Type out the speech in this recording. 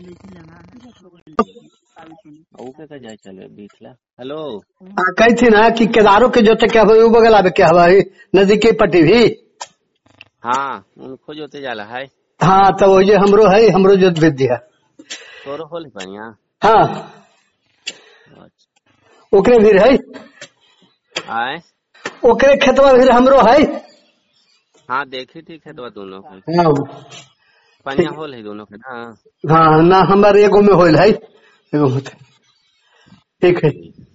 ओके का जाए चले बीखला हेलो आ, कही थी ना कि केदारों के जोते क्या हो बगल आवे क्या हवा नजदीकी पट्टी भी हाँ उनको जोते जाला है हाँ तो वो ये हमरो है हमरो जोत भेज दिया तोरो होल बढ़िया हाँ अच्छा। ओकरे भी है आए ओकरे खेतवा भी हमरो है हाँ देखी थी खेतवा दोनों के हाँ पनिया होल है दोनों के ना हाँ ना हमारे एगो में होल है एगो में तो। ठीक है